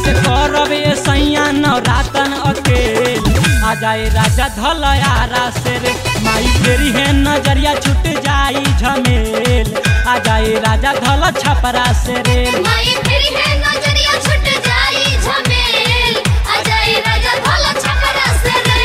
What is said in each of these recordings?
कैसे करबे सैया नवरातन अकेल आ जाए राजा धलयारा से रे माई फेरी है नजरिया छूट जाई झमेल आ जाए राजा धल छपरा से रे माई फिर है नजरिया छूट जाई झमेल आ जाई राजा भला छपरा से रे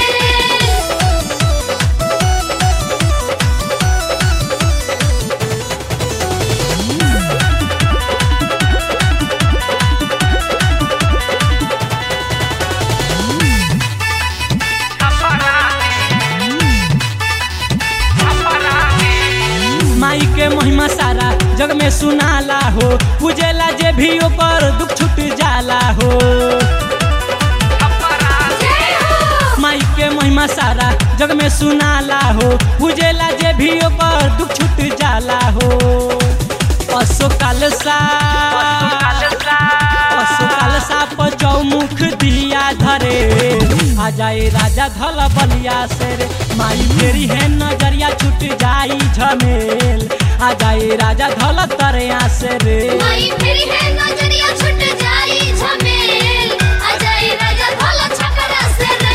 माई के महिमा सारा जग में सुनाला हो पूजेला जे भी ओकर दुख छूट जाला हो जय हो माई के महिमा सारा जग में सुनाला हो पूजेला जे भी ओकर दुख छूट जाला हो अशोकाल सा अशोकाल सा पर चौमुख दिया धरे आ जाए राजा धल बलिया से रे माई फेरी है नजरिया छूट जाई झमेल आ जाए राजा धल तरिया से रे माई फिर है नजरिया छूट जाई झमेल आ जाई राजा भला छपरा से रे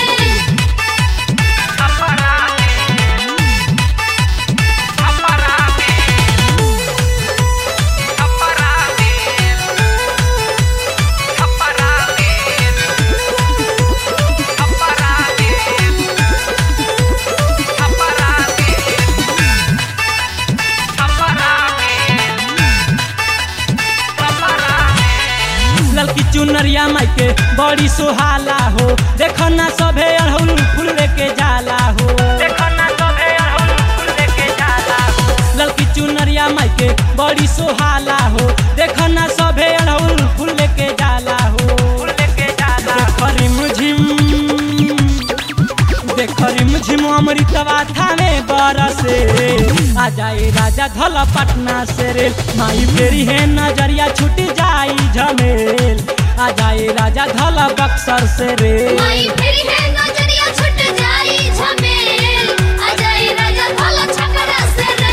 ललकी चुनरिया माई के बड़ी सुहाला हो देखो ना सभे अड़हुल फूल लेके जाला हो देखो ना सभे अड़हुल फूल लेके जाला हो ललकी चुनरिया माई के बड़ी सुहाला हो देखो ना सभे अड़हुल फूल लेके जाला हो फूल लेके जाला देखो रिमझिम देखो रिमझिम अमृतवा थाने बरसे आ जाए राजा धल पटना से रे माई फेरी है नजरिया छूट जाई झमेल आ जाए राजा धल बक्सर से रे माई फिर है नजरिया छूट जाई झमेल आ जाई राजा भला छपरा से रे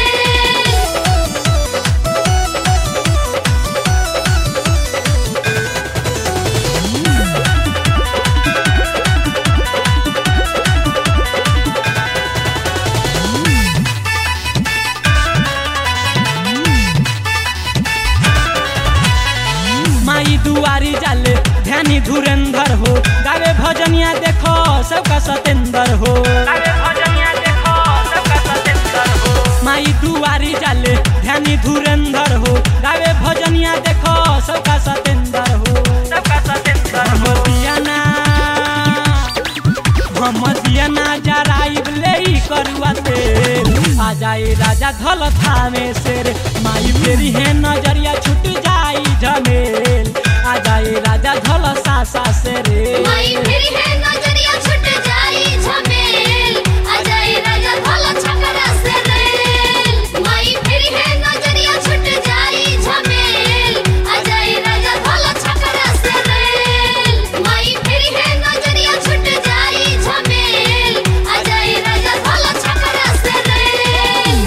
माई दुआरी जाले ध्यानी धुरेंद्र हो गावे भजनिया देखो सबका सतेंद्र हो माई दुआरी जाले ध्यानी धुरेंद्र हो गावे भजनिया देखो सबका सतेंद्र हो सबका सतेंद्र हो दियाना हम दियाना जराइब ले करुआ तेल आ जाए राजा धल थामे से रे माई फेरी है नजरिया छूट जाई झमेल आ जाए राजा धल सासा से रे माई फिर है नजरिया छूट जाई झमेल आ जाई राजा भला छपरा से रे माई फिर है नजरिया छूट जाई झमेल आ जाई राजा भला छपरा से रे माई फिर है नजरिया छूट जाई झमेल आ जाई राजा भला छपरा से रे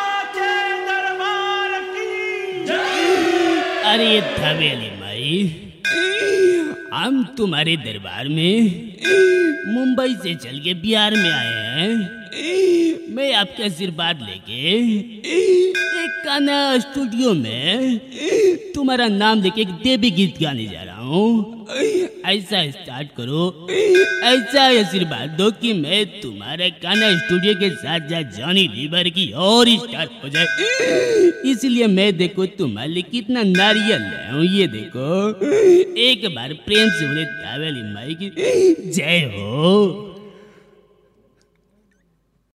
अरे धवेली माई हम तुम्हारे दरबार में मुंबई से चल के बिहार में आए हैं मैं आपके आशीर्वाद लेके एक गाना स्टूडियो में तुम्हारा नाम लेके एक देवी गीत गाने जा रहा हूँ ऐसा स्टार्ट करो ऐसा आशीर्वाद दो कि मैं तुम्हारे गाना स्टूडियो के साथ साथ जॉनी लीवर की और स्टार्ट हो जाए इसलिए मैं देखो तुम्हारे लिए कितना नारियल लाया हूँ ये देखो एक बार प्रेम से बोले तावेली माई की जय हो